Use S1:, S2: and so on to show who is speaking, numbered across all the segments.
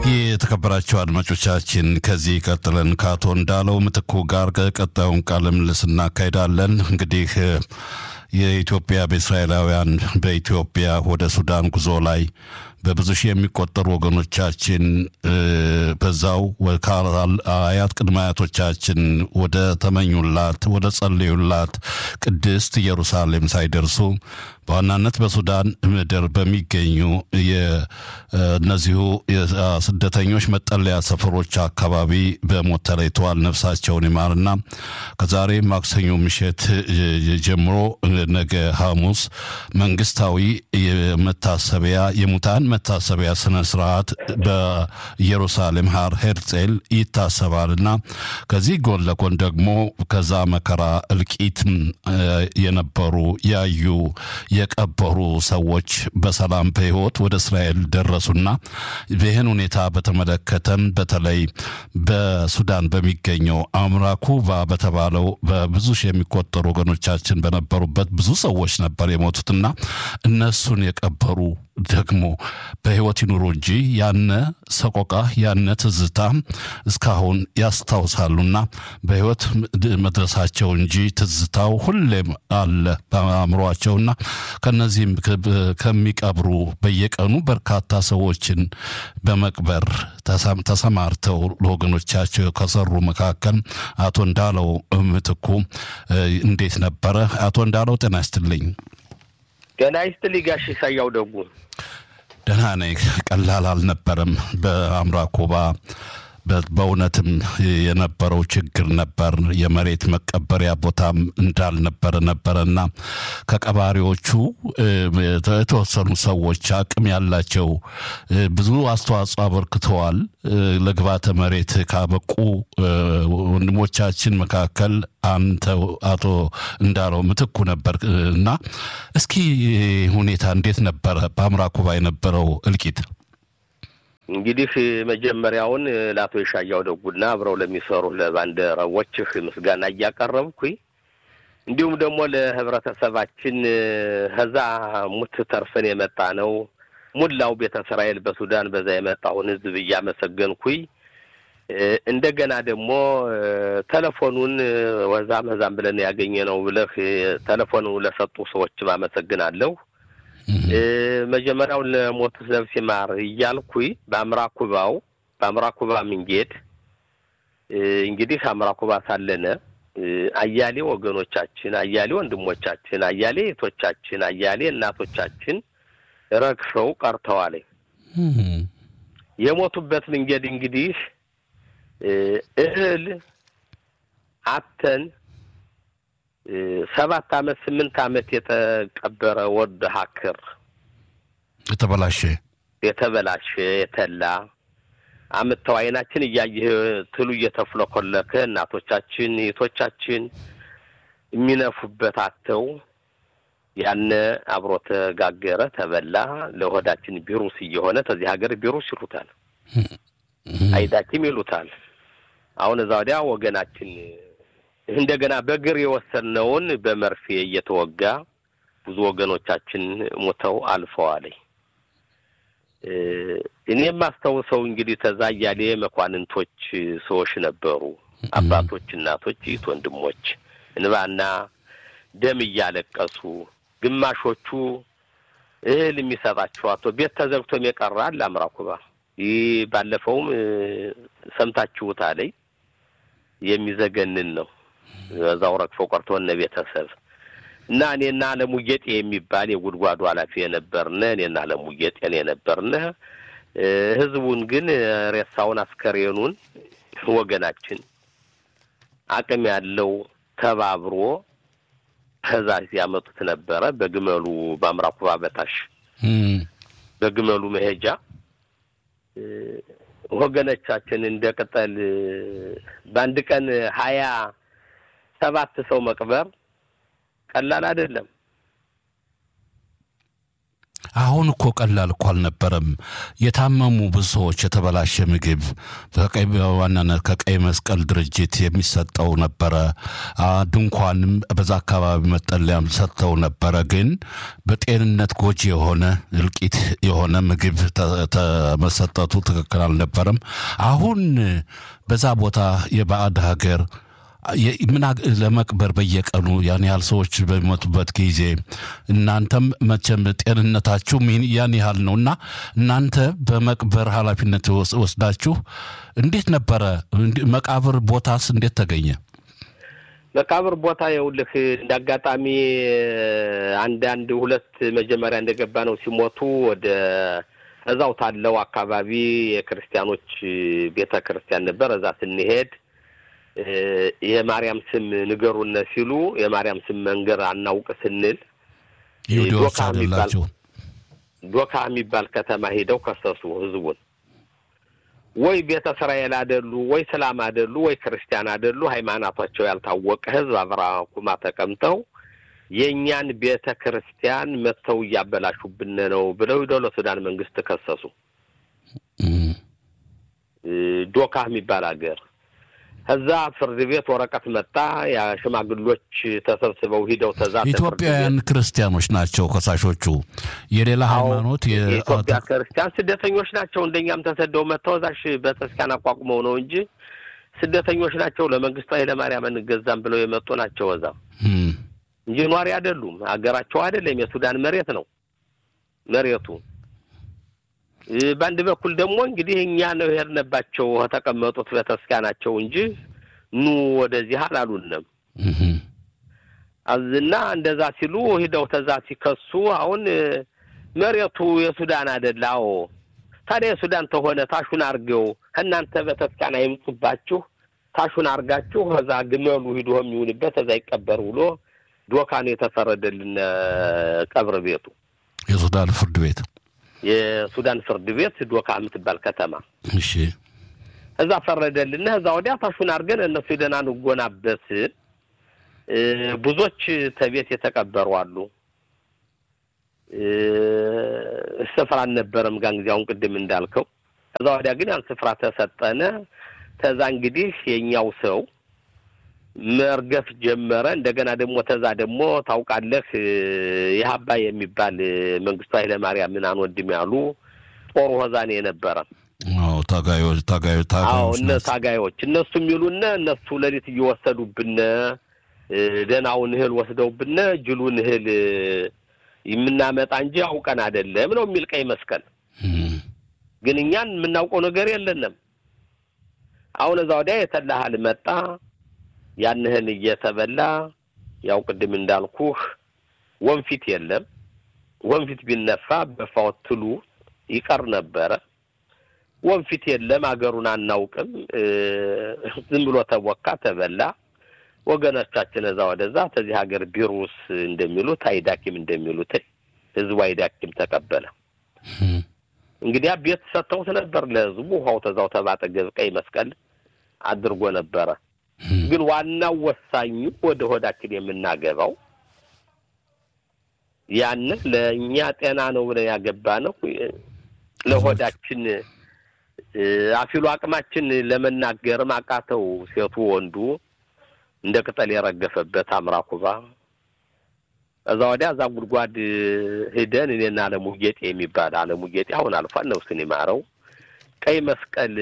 S1: የተከበራቸው አድማጮቻችን ከዚህ ቀጥለን ከአቶ እንዳለው ምትኩ ጋር ቀጣዩን ቃለ ምልልስ እናካሄዳለን። እንግዲህ የኢትዮጵያ በእስራኤላውያን በኢትዮጵያ ወደ ሱዳን ጉዞ ላይ በብዙ ሺህ የሚቆጠሩ ወገኖቻችን በዛው አያት ቅድመ አያቶቻችን ወደ ተመኙላት ወደ ጸለዩላት ቅድስት ኢየሩሳሌም ሳይደርሱ በዋናነት በሱዳን ምድር በሚገኙ እነዚሁ ስደተኞች መጠለያ ሰፈሮች አካባቢ በሞት ተለይተዋል። ነፍሳቸውን ይማርና ከዛሬ ማክሰኞ ምሽት ጀምሮ ነገ ሐሙስ መንግስታዊ መታሰቢያ የሙታን መታሰቢያ ስነ ስርዓት በኢየሩሳሌም ሀር ሄርጼል ይታሰባልና ከዚህ ጎን ለጎን ደግሞ ከዛ መከራ እልቂት የነበሩ ያዩ የቀበሩ ሰዎች በሰላም በህይወት ወደ እስራኤል ደረሱና ይህን ሁኔታ በተመለከተም በተለይ በሱዳን በሚገኘው አምራኩባ በተባለው በብዙ ሺህ የሚቆጠሩ ወገኖቻችን በነበሩበት ብዙ ሰዎች ነበር የሞቱትና እነሱን የቀበሩ ደግሞ በህይወት ይኑሩ እንጂ ያነ ሰቆቃ ያነ ትዝታ እስካሁን ያስታውሳሉና በህይወት መድረሳቸው እንጂ ትዝታው ሁሌም አለ በአእምሯቸውና ከነዚህም ከሚቀብሩ በየቀኑ በርካታ ሰዎችን በመቅበር ተሰማርተው ለወገኖቻቸው ከሰሩ መካከል አቶ እንዳለው ምትኩ እንዴት ነበረ? አቶ እንዳለው ጤና ይስጥልኝ።
S2: ጤና ይስጥልኝ ጋሽ ሳያው ደጉ።
S1: ደህና ነኝ። ቀላል አልነበረም። በአምራ ኮባ በእውነትም የነበረው ችግር ነበር። የመሬት መቀበሪያ ቦታም እንዳልነበረ ነበረና ከቀባሪዎቹ የተወሰኑ ሰዎች አቅም ያላቸው ብዙ አስተዋጽኦ አበርክተዋል። ለግባተ መሬት ካበቁ ወንድሞቻችን መካከል አንተ አቶ እንዳለው ምትኩ ነበር እና እስኪ ሁኔታ እንዴት ነበረ በአምራ ኩባ የነበረው እልቂት?
S2: እንግዲህ መጀመሪያውን ለአቶ የሻያው ደጉና አብረው ለሚሰሩ ለባልደረቦችህ ምስጋና እያቀረብኩኝ እንዲሁም ደግሞ ለህብረተሰባችን ከዛ ሙት ተርፈን የመጣ ነው ሙላው ቤተ እስራኤል በሱዳን በዛ የመጣውን ህዝብ እያመሰገንኩኝ እንደገና ደግሞ ቴሌፎኑን ወዛም ህዛም ብለን ያገኘ ነው ብለህ ቴሌፎኑ ለሰጡ ሰዎችም አመሰግናለሁ። መጀመሪያውን ለሞቱት ነፍስ ይማር እያልኩኝ በአምራኩባው በአምራኩባ ምንጌድ እንግዲህ አምራኩባ ሳለነ አያሌ ወገኖቻችን፣ አያሌ ወንድሞቻችን፣ አያሌ እህቶቻችን፣ አያሌ እናቶቻችን ረግፈው ቀርተዋል። የሞቱበት መንገድ እንግዲህ እህል አተን ሰባት አመት ስምንት አመት የተቀበረ ወድ ሀክር
S1: የተበላሸ
S2: የተበላሸ የተላ አምጥተው አይናችን እያየ ትሉ እየተፍለኮለከ እናቶቻችን እህቶቻችን የሚነፉበት አተው ያነ አብሮ ተጋገረ ተበላ። ለሆዳችን ቢሩስ እየሆነ ተዚህ ሀገር ቢሩስ ይሉታል፣ አይዳኪም ይሉታል። አሁን እዛ ወዲያ ወገናችን እንደገና በእግር የወሰነውን በመርፌ እየተወጋ ብዙ ወገኖቻችን ሞተው አልፈዋል። እኔ የማስታውሰው እንግዲህ ተዛ እያሌ መኳንንቶች ሰዎች ነበሩ፣ አባቶች፣ እናቶች፣ እህት ወንድሞች እንባና ደም እያለቀሱ ግማሾቹ እህል የሚሰጣቸው አቶ ቤት ተዘግቶም የቀራል አምራኩባ ይህ ባለፈውም ሰምታችሁት አለኝ የሚዘገንን ነው። በዛው ረግፎ ቀርቶ እነ ቤተሰብ እና እኔና አለሙ ጌጤ የሚባል የጉድጓዱ ኃላፊ የነበርነ እኔና አለሙ ጌጤን የነበርነ ህዝቡን ግን ሬሳውን አስከሬኑን ወገናችን አቅም ያለው ተባብሮ ከዛ ሲያመጡት ነበረ። በግመሉ በአምራኩባ በታሽ በግመሉ መሄጃ ወገኖቻችን እንደ ቅጠል በአንድ ቀን ሀያ ሰባት ሰው መቅበር ቀላል አይደለም።
S1: አሁን እኮ ቀላል እኮ አልነበረም። የታመሙ ብዙ ሰዎች የተበላሸ ምግብ በቀይ በዋናነት ከቀይ መስቀል ድርጅት የሚሰጠው ነበረ። ድንኳንም በዛ አካባቢ መጠለያም ሰጥተው ነበረ። ግን በጤንነት ጎጂ የሆነ እልቂት የሆነ ምግብ መሰጠቱ ትክክል አልነበረም። አሁን በዛ ቦታ የባዕድ ሀገር ምን ለመቅበር በየቀኑ ያን ያህል ሰዎች በሚሞቱበት ጊዜ እናንተም መቼም ጤንነታችሁ ያን ያህል ነው እና እናንተ በመቅበር ኃላፊነት ወስዳችሁ እንዴት ነበረ? መቃብር ቦታስ እንዴት ተገኘ?
S2: መቃብር ቦታ የውልህ እንደ አጋጣሚ አንዳንድ ሁለት መጀመሪያ እንደገባ ነው ሲሞቱ ወደ እዛው ታለው አካባቢ የክርስቲያኖች ቤተ ክርስቲያን ነበር። እዛ ስንሄድ የማርያም ስም ንገሩነ ሲሉ የማርያም ስም መንገር አናውቅ ስንል
S1: ይሁዲዎች አይደላችሁ
S2: ዶካ የሚባል ከተማ ሄደው ከሰሱ ህዝቡን። ወይ ቤተ እስራኤል አደሉ፣ ወይ ስላም አደሉ፣ ወይ ክርስቲያን አደሉ፣ ሃይማኖታቸው ያልታወቀ ህዝብ አብራኩማ ተቀምጠው የእኛን ቤተ ክርስቲያን መጥተው እያበላሹብን ነው ብለው ሂደው ለሱዳን መንግስት ከሰሱ። ዶካ የሚባል ሀገር ከዛ ፍርድ ቤት ወረቀት መጣ። የሽማግሎች ተሰብስበው ሂደው ተዛ
S1: ኢትዮጵያውያን ክርስቲያኖች ናቸው ከሳሾቹ። የሌላ ሃይማኖት
S2: የኢትዮጵያ ክርስቲያን ስደተኞች ናቸው። እንደኛም ተሰደው መጥተው እዛሽ ቤተክርስቲያን አቋቁመው ነው እንጂ ስደተኞች ናቸው። ለመንግስቱ ኃይለማርያም እንገዛም ብለው የመጡ ናቸው እዛ እንጂ ኗሪ አይደሉም። ሀገራቸው አይደለም። የሱዳን መሬት ነው መሬቱ። በአንድ በኩል ደግሞ እንግዲህ እኛ ነው የሄድንባቸው ከተቀመጡት ቤተክርስቲያናቸው እንጂ ኑ ወደዚህ አላሉንም። እና እንደዛ ሲሉ ሂደው ተዛ ሲከሱ አሁን መሬቱ የሱዳን አይደለ? አዎ። ታዲያ የሱዳን ተሆነ ታሹን አርገው ከእናንተ ቤተክርስቲያን አይምጡባችሁ፣ ታሹን አርጋችሁ ከዛ ግመሉ ሂዶ የሚውልበት እዛ ይቀበር ብሎ ዶካን የተፈረደልን ቀብር ቤቱ
S1: የሱዳን ፍርድ ቤት
S2: የሱዳን ፍርድ ቤት ዶካ የምትባል ከተማ
S1: እሺ፣
S2: እዛ ፈረደልን። እዛ ወዲያ ታሹን አድርገን እነሱ ሄደን አንጎናበት። ብዙዎች ተቤት የተቀበሩ አሉ። ስፍራ አልነበረም ጋን ጊዜ አሁን ቅድም እንዳልከው። እዛ ወዲያ ግን ያን ስፍራ ተሰጠነ። ተዛ እንግዲህ የኛው ሰው መርገፍ ጀመረ። እንደገና ደግሞ ተዛ ደግሞ ታውቃለህ ይህ አባይ የሚባል መንግስቱ ኃይለ ማርያም ምናን ወንድም ያሉ ጦሩ ሆዛኔ የነበረ
S1: አዎ ታጋዮች ታጋዮች
S2: አዎ እነ ታጋዮች እነሱ የሚሉነ እነሱ ሌሊት እየወሰዱብነ ደህናውን እህል ወስደውብነ ጅሉን እህል የምናመጣ እንጂ አውቀን አይደለም ነው የሚል ቀይ መስቀል። ግን እኛን የምናውቀው ነገር የለንም። አሁን እዛ ወዲያ የተላሃል መጣ ያንህን እየተበላ ያው ቅድም እንዳልኩህ ወንፊት የለም። ወንፊት ቢነፋ በፋወት ትሉ ይቀር ነበረ። ወንፊት የለም። አገሩን አናውቅም። ዝም ብሎ ተቦካ፣ ተበላ። ወገኖቻችን እዛ ወደዛ ተዚህ ሀገር ቢሩስ እንደሚሉት አይዳኪም እንደሚሉት ህዝቡ አይዳኪም ተቀበለ። እንግዲያ ቤት ሰጥተውት ነበር ለህዝቡ። ውሃው ተዛው ተባጠገብ ቀይ መስቀል አድርጎ ነበረ። ግን ዋናው ወሳኙ ወደ ሆዳችን የምናገባው ያንን ለእኛ ጤና ነው ብለን ያገባ ነው ለሆዳችን አፊሉ አቅማችን ለመናገርም አቃተው። ሴቱ ወንዱ እንደ ቅጠል የረገፈበት አምራኩባ እዛ ወዲያ እዛ ጉድጓድ ሂደን እኔና አለሙ ጌጤ የሚባል አለሙ ጌጤ አሁን አልፏል፣ ነፍሱን ይማረው ቀይ መስቀል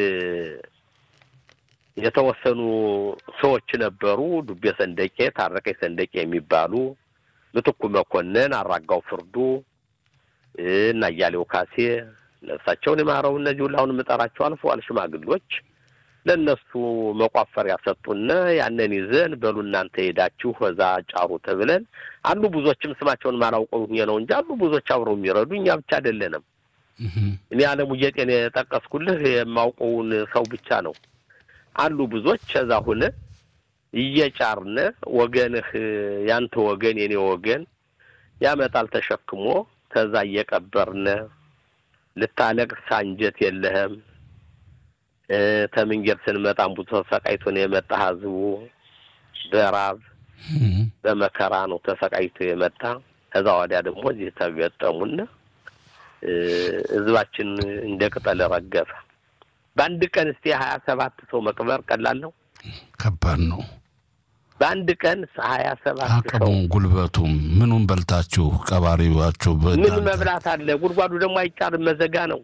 S2: የተወሰኑ ሰዎች ነበሩ። ዱቤ ሰንደቄ፣ ታረቀኝ ሰንደቄ የሚባሉ ምትኩ መኮንን፣ አራጋው ፍርዱ እና እያሌው ካሴ ነፍሳቸውን የማረው እነዚህ ሁሉ አሁን የምጠራቸው አልፈዋል ሽማግሎች ለእነሱ መቋፈሪያ ሰጡና ያንን ይዘን በሉ እናንተ ሄዳችሁ እዛ ጫሩ ተብለን አሉ። ብዙዎችም ስማቸውን ማላውቀው ነው እንጂ አሉ ብዙዎች አብረው የሚረዱ እኛ ብቻ አይደለንም። እኔ አለሙ ጌጤን የጠቀስኩልህ የማውቀውን ሰው ብቻ ነው። አሉ ብዙዎች እዛ ሁነ እየጫርነ ወገንህ ያንተ ወገን የኔ ወገን ያመጣል ተሸክሞ ከዛ እየቀበርነ ልታለቅስ አንጀት የለህም። ተምንጌር ስንመጣም ብዙ ተሰቃይቶ ነው የመጣ ህዝቡ በራብ በመከራ ነው ተሰቃይቶ የመጣ። ከዛ ወዲያ ደግሞ እዚህ ተገጠሙና ህዝባችን እንደ ቅጠል ረገፈ። በአንድ ቀን እስቲ ሀያ ሰባት ሰው መቅበር ቀላል ነው?
S1: ከባድ ነው።
S2: በአንድ ቀን ሀያ ሰባት ሰው
S1: አቅሙም ጉልበቱም ምኑን በልታችሁ ቀባሪዋችሁ
S2: ምን መብላት አለ? ጉድጓዱ ደግሞ አይጫርም፣ መዘጋ ነው።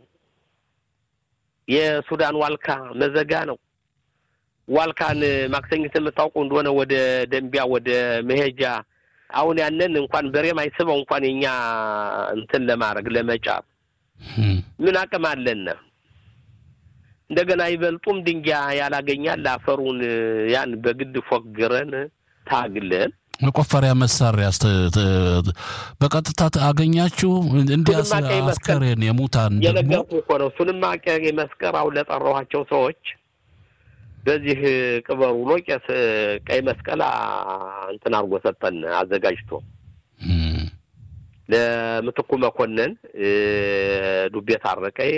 S2: የሱዳን ዋልካ መዘጋ ነው። ዋልካን ማክሰኝት የምታውቁ እንደሆነ ወደ ደንቢያ ወደ መሄጃ አሁን ያንን እንኳን በሬም አይስበው እንኳን የኛ እንትን ለማድረግ ለመጫር ምን አቅም አለን? እንደገና ይበልጡም ድንጋይ ያላገኛል አፈሩን ያን በግድ ፎግረን ታግለን
S1: መቆፈሪያ መሳሪያ በቀጥታ አገኛችሁ? እንዲያስ
S2: እሱንማ ቀይ መስቀል
S1: አስከሬን የሙታን ደግሞ
S2: የነገርኩ እኮ ነው። እሱንማ ቀይ መስቀል አሁን ለጠራኋቸው ሰዎች በዚህ ቅበሩ ብሎ ቄስ ቀይ መስቀል አ- እንትን አድርጎ ሰጠን አዘጋጅቶ
S1: እም፣
S2: ለምትኩ መኮንን እ፣ ዱቤ ታረቀይ፣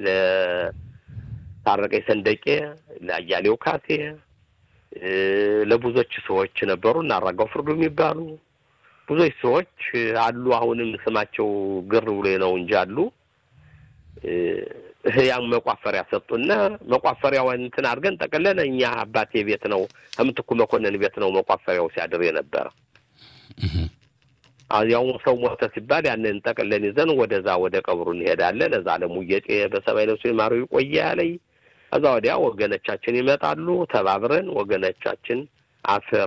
S2: ለታረቀይ ሰንደቄ፣ ለአያሌው ካሴ እ፣ ለብዙዎች ሰዎች ነበሩ እና አራጋው ፍርዱ የሚባሉ ብዙዎች ሰዎች አሉ። አሁንም ስማቸው ግር ብሎ ነው እንጂ አሉ። እ፣ ያን መቋፈሪያ ሰጡና መቋፈሪያውን እንትን አድርገን ጠቅለን እኛ አባቴ ቤት ነው ከምትኩ መኮንን ቤት ነው መቋፈሪያው ሲያድር የነበረ።
S1: እም፣
S2: ያው ሰው ሞተ ሲባል ያንን ጠቅለን ይዘን ወደዛ ወደ ቀብሩ እንሄዳለን። እዛ ለሙየጤ በሰማይ ነፍሱ ይማረው ይቆየ ያለኝ። ከዛ ወዲያ ወገኖቻችን ይመጣሉ። ተባብረን ወገኖቻችን አፈር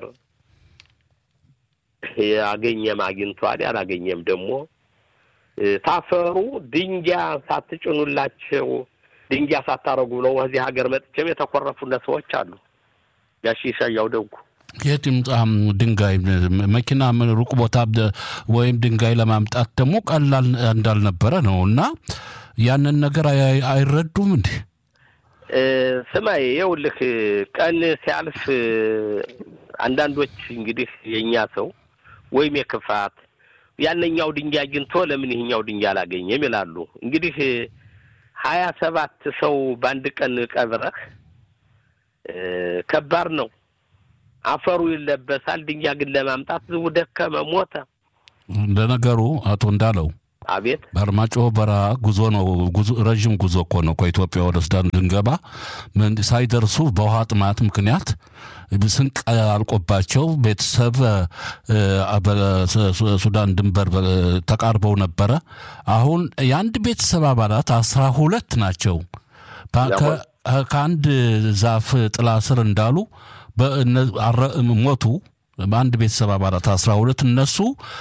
S2: ያገኘም አግኝቷል፣ ያላገኘም ደግሞ እ፣ ታፈሩ ድንጋይ ሳትጭኑላቸው ድንጋይ ሳታረጉ ነው እዚህ ሀገር መጥቼም የተኮረፉነ ሰዎች አሉ። ያሺ ሻያው ደጉ
S1: የት ይምጣም ድንጋይ መኪና ምን ሩቅ ቦታ ደ- ወይም ድንጋይ ለማምጣት ደግሞ ቀላል እንዳልነበረ ነው እና ያንን ነገር አይ- አይረዱም እንዴ?
S2: እ፣ ስማይ ይኸውልህ ቀን ሲያልፍ እ፣ አንዳንዶች እንግዲህ የእኛ ሰው ወይም የክፋት ያነኛው ድንጋይ አግኝቶ ለምን ይህኛው ድንጋይ አላገኘም ይላሉ። እንግዲህ ሀያ ሰባት ሰው በአንድ ቀን ቀብረህ እ፣ ከባድ ነው። አፈሩ ይለበሳል። ድንጋይ ግን ለማምጣት ዝቡ ደከመ፣ ሞተ።
S1: ለነገሩ አቶ እንዳለው
S2: አቤት
S1: በአርማጭሆ በረሃ ጉዞ ነው። ጉዞ ረዥም ጉዞ እኮ ነው። ከኢትዮጵያ ወደ ሱዳን ልንገባ ምን ሳይደርሱ በውሃ ጥማት ምክንያት ስንቅ አልቆባቸው ቤተሰብ እ፣ በሱዳን ድንበር በ- ተቃርበው ነበረ። አሁን የአንድ ቤተሰብ አባላት አስራ ሁለት ናቸው። በ- ከ- ከአንድ ዛፍ ጥላ ስር እንዳሉ በእነ- አረ- ሞቱ። በአንድ ቤተሰብ አባላት አስራ ሁለት እነሱ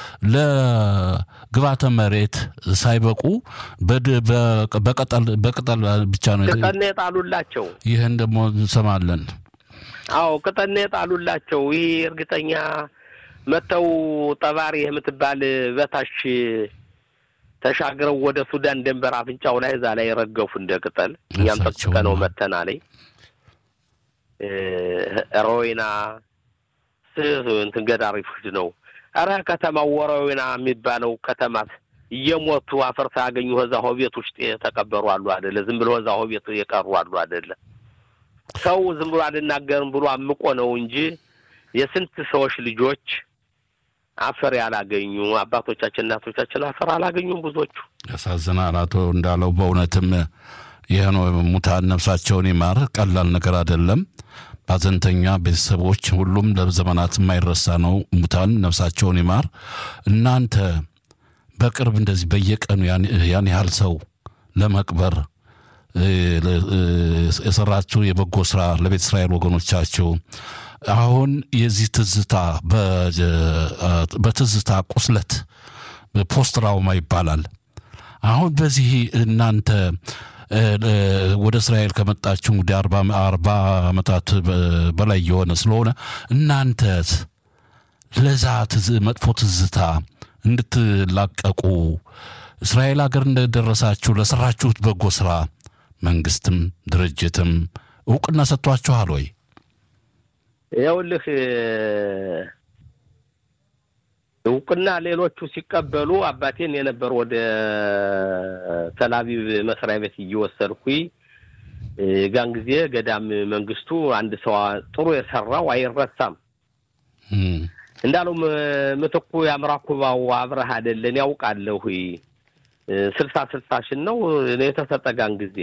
S1: ለግባተ መሬት ሳይበቁ በድ- በ- በቅጠል በቅጠል ብቻ ነው።
S2: ቅጠል ነው የጣሉላቸው።
S1: ይህን ደግሞ እንሰማለን።
S2: አዎ ቅጠል ነው የጣሉላቸው። ይህ እርግጠኛ መተው ጠባሪ የምትባል በታች ተሻግረው ወደ ሱዳን ድንበር አፍንጫው ላይ እዛ ላይ ረገፉ እንደ ቅጠል። እኛም
S1: ነፍሳቸው
S2: ጠቅጥቀነው
S1: ነው።
S2: መተና ላይ ሮይና እንትን ገዳሪ ፍድ ነው። ኧረ ከተማው ወሮይና የሚባለው ከተማ እየሞቱ አፈር ሳያገኙ እዛ ሆቤት ውስጥ የተቀበሩ አሉ አደለ? ዝም ብሎ እዛ ሆቤት የቀሩ አሉ አደለ? ሰው ዝም ብሎ አልናገርም ብሎ አምቆ ነው እንጂ የስንት ሰዎች ልጆች አፈር ያላገኙ አባቶቻችን እናቶቻችን አፈር አላገኙም ብዙዎቹ።
S1: ያሳዝናል። አቶ እንዳለው በእውነትም ይህ ነው። ሙታን ነፍሳቸውን ይማር። ቀላል ነገር አይደለም። ባዘንተኛ ቤተሰቦች ሁሉም ለዘመናት የማይረሳ ነው። ሙታን ነፍሳቸውን ይማር። እናንተ በቅርብ እንደዚህ በየቀኑ ያን- ያን ያህል ሰው ለመቅበር እ፣ እ፣ የሰራችሁ የበጎ ስራ ለቤተ እስራኤል ወገኖቻችሁ አሁን የዚህ ትዝታ በ- በትዝታ ቁስለት ፖስት ትራውማ ይባላል። አሁን በዚህ እናንተ እ፣ እ፣ ወደ እስራኤል ከመጣችሁ እንግዲህ አርባ አርባ ዓመታት በ- በላይ የሆነ ስለሆነ እናንተ ለዛ ትዝ- መጥፎ ትዝታ እንድትላቀቁ እስራኤል ሀገር እንደደረሳችሁ ለሰራችሁት በጎ ስራ መንግስትም ድርጅትም እውቅና ሰጥቷችኋል ወይ?
S2: ይኸውልህ እውቅና ሌሎቹ ሲቀበሉ አባቴን የነበር ወደ ተላቪቭ መስሪያ ቤት እየወሰድኩኝ ጋን ጊዜ ገዳም መንግስቱ አንድ ሰው ጥሩ የሰራው አይረሳም
S1: እም፣
S2: እንዳለው ም- ምትኩ ያምራኩባው አብረህ አይደለን ያውቃለሁ ስልሳ ስልሳ ሽን ነው የተሰጠ ጋን ጊዜ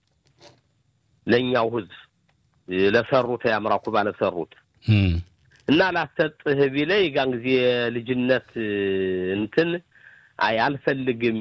S2: ለእኛው ህዝብ ለሰሩት የአምራ ኩባ ለሰሩት እና ላሰጥህ ቢለኝ ጋን ጊዜ ልጅነት እንትን አይ አልፈልግም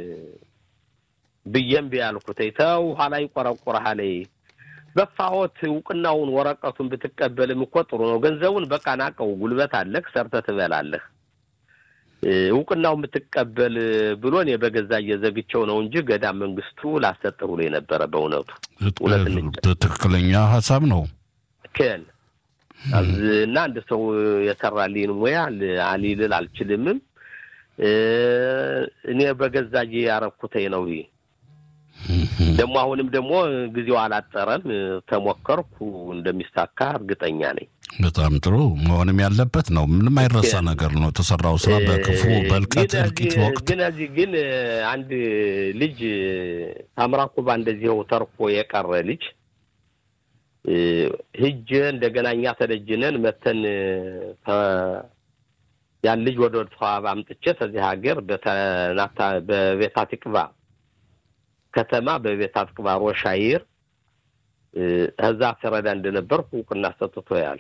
S2: ብዬም ቢያልኩት ተው ኋላ ይቆረቁረሃል። በፋሆት እውቅናውን ወረቀቱን ብትቀበልም እኮ ጥሩ ነው። ገንዘቡን በቃ ናቀው፣ ጉልበት አለህ፣ ሰርተህ ትበላለህ። እውቅናውን ብትቀበል ብሎ እኔ በገዛ እየዘግቸው ነው እንጂ ገዳም መንግስቱ ላሰጥህ ብሎ የነበረ በእውነቱ
S1: ትክክለኛ ሀሳብ ነው
S2: ክን እና አንድ ሰው የሰራልኝ ሙያ አሊልል አልችልምም። እኔ በገዛ ያረኩተኝ ነው ይሄ ደግሞ አሁንም ደግሞ ጊዜው አላጠረም። ተሞከርኩ እንደሚሳካ እርግጠኛ ነኝ።
S1: በጣም ጥሩ መሆንም ያለበት ነው። ምንም አይረሳ ነገር ነው የተሰራው ስራ በክፉ በልቀት እልቂት ወቅት
S2: ግን እዚህ ግን አንድ ልጅ ታምራ ኩባ እንደዚህው ተርፎ የቀረ ልጅ ሂጅ እንደገና እኛ ተደጅነን መተን ያን ልጅ ወደ ተዋብ አምጥቼ ከዚህ ሀገር በተናታ በቤታ ትቅባ ከተማ በቤታ ትቅባ ሮሻይር እዛ ስረዳ እንደነበርኩ እውቅና ሰጥቶ ያል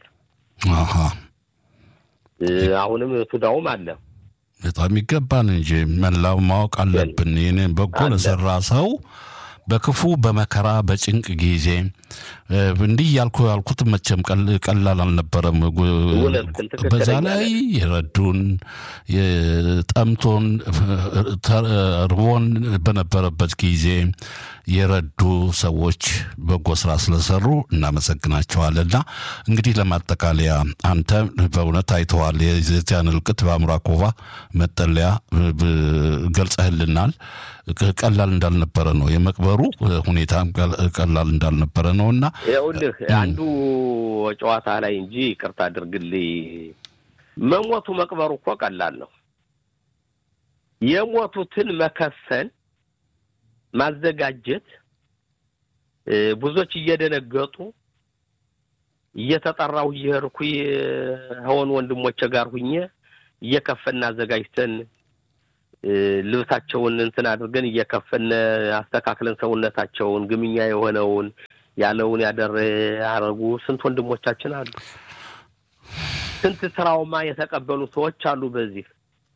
S2: አሁንም ቱዳውም አለ።
S1: በጣም ይገባል እንጂ መላው ማወቅ አለብን። ይህንን በጎ ለሰራ ሰው በክፉ በመከራ በጭንቅ ጊዜ እንዲህ ያልኩ ያልኩት መቼም ቀላል አልነበረም። በዛ ላይ የረዱን ጠምቶን ርቦን በነበረበት ጊዜ የረዱ ሰዎች በጎ ስራ ስለሰሩ እናመሰግናቸዋልና እንግዲህ ለማጠቃለያ አንተ በእውነት አይተዋል። የዚያን እልቅት በአምራኮቫ መጠለያ ገልጸህልናል። ቀላል እንዳልነበረ ነው የመቅበሩ ሁኔታ ቀላል እንዳልነበረ ነው እና
S2: ይኸውልህ አንዱ ጨዋታ ላይ እንጂ ይቅርታ አድርግልኝ፣ መሞቱ መቅበሩ እኮ ቀላል ነው። የሞቱትን መከፈን ማዘጋጀት ብዙዎች እየደነገጡ እየተጠራሁ እየሄድኩ ሆን ወንድሞቼ ጋር ሁኜ እየከፈን አዘጋጅተን ልብሳቸውን እንትን አድርገን እየከፈን አስተካክለን ሰውነታቸውን ግምኛ የሆነውን ያለውን ያደረ ያደረጉ ስንት ወንድሞቻችን አሉ። ስንት ትራውማ የተቀበሉ ሰዎች አሉ። በዚህ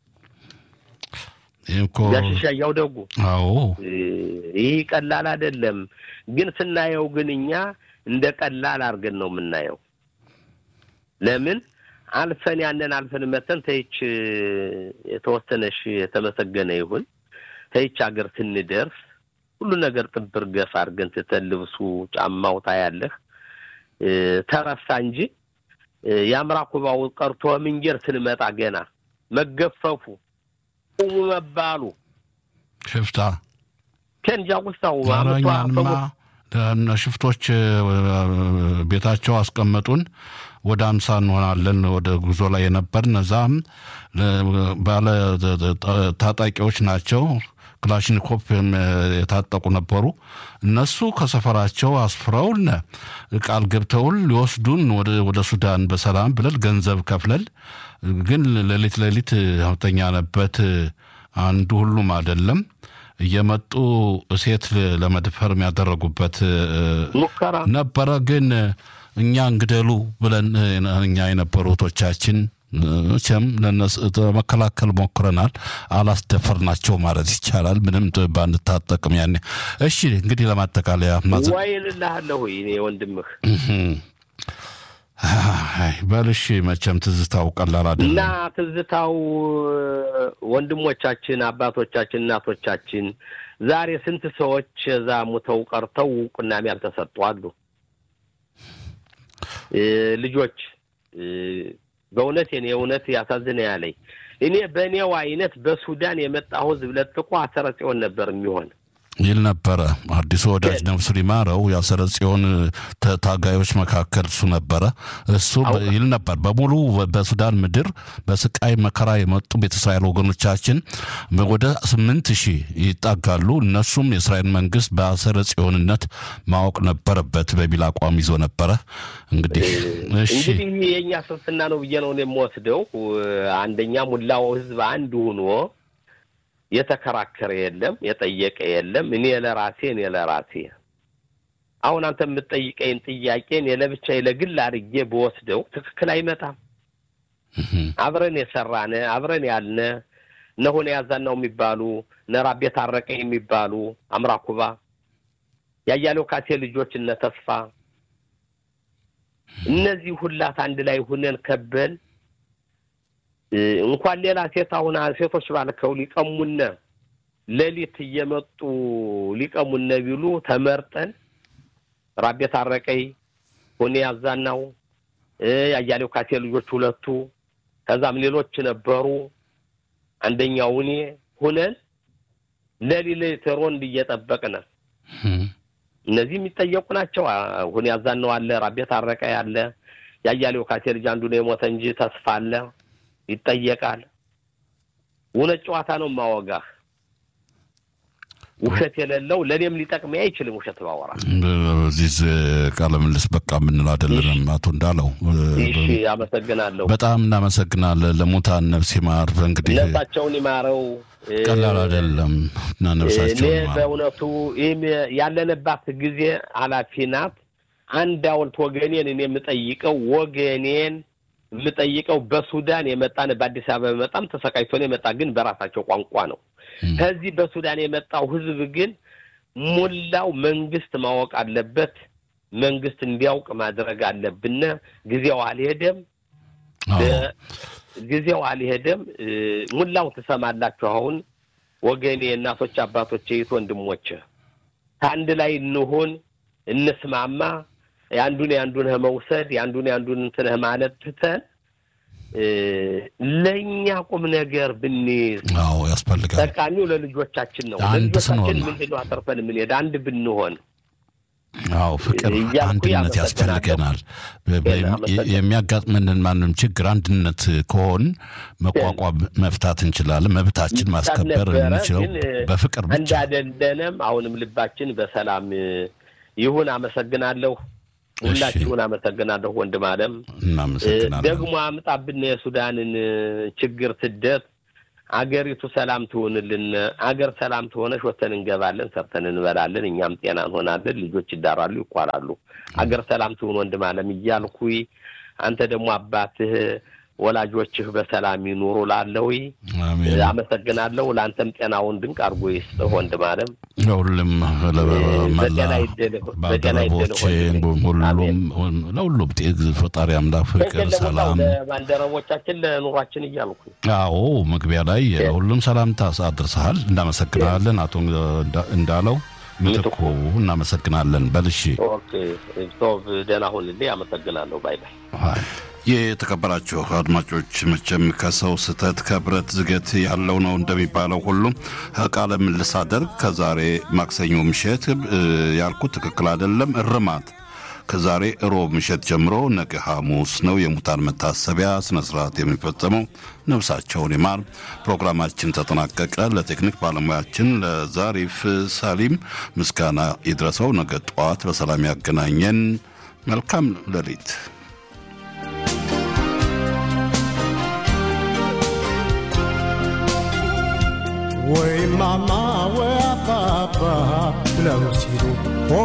S2: ያሽሻያው ደጉ
S1: አዎ፣
S2: ይህ ቀላል አይደለም። ግን ስናየው ግን እኛ እንደ ቀላል አድርገን ነው የምናየው። ለምን አልፈን ያንን አልፈን መተን ተይች የተወሰነሽ የተመሰገነ ይሁን ተይች ሀገር ስንደርስ ሁሉ ነገር ጥብር ገፍ አድርገን ትተን ልብሱ ጫማው ታያለህ ተረሳ እንጂ የአምራ ኩባው ቀርቶ ምንጀር ስንመጣ ገና መገፈፉ ቁሙ መባሉ
S1: ሽፍታ
S2: ከንጃ ውስታው
S1: አረኛንማ ሽፍቶች ቤታቸው አስቀመጡን። ወደ አምሳ እንሆናለን ወደ ጉዞ ላይ የነበርን እዛም ባለ ታጣቂዎች ናቸው። ክላሽኒኮፕ የታጠቁ ነበሩ። እነሱ ከሰፈራቸው አስፍረውን ቃል ገብተውን ሊወስዱን ወደ ሱዳን በሰላም ብለን ገንዘብ ከፍለል ግን ሌሊት ሌሊት ተኛንበት። አንዱ ሁሉም አይደለም እየመጡ ሴት ለመድፈር የሚያደረጉበት
S2: ሙከራ
S1: ነበረ። ግን እኛ እንግደሉ ብለን እኛ የነበሩ እህቶቻችን መቼም ለመከላከል ሞክረናል። አላስደፈርናቸው ማለት ይቻላል። ምንም ባንታጠቅም ያኔ። እሺ እንግዲህ ለማጠቃለያ
S2: ዋይልልሃለሁ እኔ ወንድምህ
S1: በልሽ መቼም ትዝታው ቀላል አይደለም
S2: እና ትዝታው ወንድሞቻችን፣ አባቶቻችን፣ እናቶቻችን ዛሬ ስንት ሰዎች እዛ ሙተው ቀርተው እውቅናም ያልተሰጡ አሉ። ልጆች በእውነት እኔ እውነት ያሳዝነ ያለኝ እኔ በእኔው አይነት በሱዳን የመጣ ህዝብ ለጥቆ አሰረ ጽዮን ነበር የሚሆን
S1: ይል ነበረ። አዲሱ ወዳጅ ነፍሱ ሊማረው የአሰረ ጽዮን ታጋዮች መካከል እሱ ነበረ። እሱ ይል ነበር በሙሉ በሱዳን ምድር በስቃይ መከራ የመጡ ቤተ እስራኤል ወገኖቻችን ወደ ስምንት ሺህ ይጣጋሉ። እነሱም የእስራኤል መንግስት በአሰረ ጽዮንነት ማወቅ ነበረበት በሚል አቋም ይዞ ነበረ። እንግዲህ እሺ
S2: እንግዲህ የእኛ ስንፍና ነው ብዬ ነው የምወስደው። አንደኛ ሙላው ህዝብ አንድ ሆኖ የተከራከረ የለም፣ የጠየቀ የለም። እኔ ለራሴ እኔ ለራሴ አሁን አንተ የምትጠይቀኝ ጥያቄ እኔ ለብቻዬ ለግል አድርጌ በወስደው ትክክል አይመጣም። አብረን የሰራነ አብረን ያልነ እነሆነ ያዛናው የሚባሉ ነራቤ ታረቀ የሚባሉ አምራኩባ ያያሌው ካሴ ልጆች እነ ተስፋ እነዚህ ሁላት አንድ ላይ ሁነን ከበን እንኳን ሌላ ሴት አሁን ሴቶች ባልከው ሊቀሙነ ሌሊት እየመጡ ሊቀሙነ ቢሉ ተመርጠን ራቤ ታረቀይ ሁኔ ያዛናው ያያሌው ካሴ ልጆች ሁለቱ ከዛም ሌሎች ነበሩ። አንደኛው እኔ ሁነን ሌሊት ሮንድ እየጠበቅን እነዚህ የሚጠየቁ ናቸው። ሁኔ ያዛናው አለ፣ ራቤ ታረቀ ያለ፣ ያያሌው ካሴ ልጅ አንዱ ነው የሞተ እንጂ ተስፋ አለ ይጠየቃል። እውነት ጨዋታ ነው ማወጋህ ውሸት የሌለው ለእኔም ሊጠቅመኝ አይችልም። ውሸት ባወራ
S1: በዚህ ቃለ ምልልስ በቃ የምንል አይደለንም። አቶ እንዳለው
S2: እሺ፣ አመሰግናለሁ።
S1: በጣም እናመሰግናለን። ለሙታን ነፍስ ይማር። እንግዲህ
S2: ነፍሳቸውን ይማረው።
S1: ቀላል አይደለም እና
S2: እኔ
S1: ነፍሳቸውን ይማር።
S2: በእውነቱ ይህም ያለንባት ጊዜ ኃላፊ ናት። አንድ ሐውልት ወገኔን እኔ የምጠይቀው ወገኔን የምጠይቀው በሱዳን የመጣን በአዲስ አበባ በጣም ተሰቃይቶ ነው የመጣ ግን በራሳቸው ቋንቋ ነው። ከዚህ በሱዳን የመጣው ህዝብ ግን ሙላው መንግስት ማወቅ አለበት። መንግስት እንዲያውቅ ማድረግ አለብን። ጊዜው አልሄደም፣
S1: አዎ
S2: ጊዜው አልሄደም። ሙላው ትሰማላችሁ። አሁን ወገኔ፣ እናቶች፣ አባቶች፣ የት ወንድሞች ከአንድ ላይ እንሁን፣ እንስማማ። የአንዱን የአንዱን መውሰድ የአንዱን የአንዱን እንትንህ ማለት ትተን ለእኛ ቁም ነገር ብንይዝ
S1: አዎ ያስፈልጋል።
S2: ጠቃሚው ለልጆቻችን ነው።
S1: አንድ
S2: ለልጆቻችን
S1: ስንሆን ነው።
S2: ምንድን ነው አተርፈን የምንሄድ አንድ ብንሆን
S1: አዎ ፍቅር፣
S2: እያልኩ
S1: አንድነት
S2: ያመሰግናለሁ።
S1: ያስፈልገናል። በ- በ-
S2: አመሰግናለሁ።
S1: የሚያጋጥመንን ማንም ችግር አንድነት ከሆን መቋቋም መፍታት እንችላለን። መብታችን ማስከበር
S2: ነበረ፣
S1: የምንችለው
S2: ግን
S1: በፍቅር ብቻ።
S2: እንዳደለንም አሁንም ልባችን በሰላም ይሁን። አመሰግናለሁ። ሁላችሁን አመሰግናለሁ። ወንድም አለም
S1: እናመሰግናለን።
S2: ደግሞ አምጣብን የሱዳንን ችግር ስደት አገሪቱ ሰላም ትሆንልን። አገር ሰላም ትሆነች ወተን እንገባለን፣ ሰርተን እንበላለን፣ እኛም ጤና እንሆናለን፣ ልጆች ይዳራሉ፣ ይኳላሉ። አገር ሰላም ትሆን ወንድም አለም እያልኩኝ አንተ ደግሞ አባትህ ወላጆችህ በሰላም ይኑሩ ላለሁ
S1: አሜን።
S2: አመሰግናለሁ። ለአንተም ጤናውን ድንቅ አድርጎ ይስጥህ ወንድም አለም።
S1: ለሁሉም መላ
S2: በጤና ይደልህ፣ በጤና ይደልህ
S1: ባልደረቦቼ
S2: ወንድሜ። አሜን።
S1: ሁሉም ለሁሉም ጤ- ፈጣሪ አምላክ ፍቅር፣
S2: ለሁላው
S1: ሰላም
S2: ለባልደረቦቻችን ለኑሯችን እያልኩ
S1: አዎ መግቢያ ላይ ሁሉም ሰላምታ አድርሰሃል። እናመሰግናለን አቶ እንዳ- እንዳለው ምትኩ እናመሰግናለን። በልሺ
S2: ኦኬ ቶብ ደህና ሁንልኝ። አመሰግናለሁ። ባይ ባይ።
S1: የተከበራችሁ አድማጮች መቼም ከሰው ስህተት ከብረት ዝገት ያለው ነው እንደሚባለው ሁሉ ቃለ ምልልስ አደርግ ከዛሬ ማክሰኞ ምሽት እ፣ ያልኩት ትክክል አይደለም። እርማት ከዛሬ እሮብ ምሽት ጀምሮ ነገ ሐሙስ ነው የሙታን መታሰቢያ ስነ ስርዓት የሚፈጸመው። ነፍሳቸውን ይማር። ፕሮግራማችን ተጠናቀቀ። ለቴክኒክ ባለሙያችን ለዛሪፍ ሳሊም ምስጋና ይድረሰው። ነገ ጠዋት በሰላም ያገናኘን። መልካም ሌሊት።
S3: ወይ ማማ ወይ አባባ ብለው ሲሉ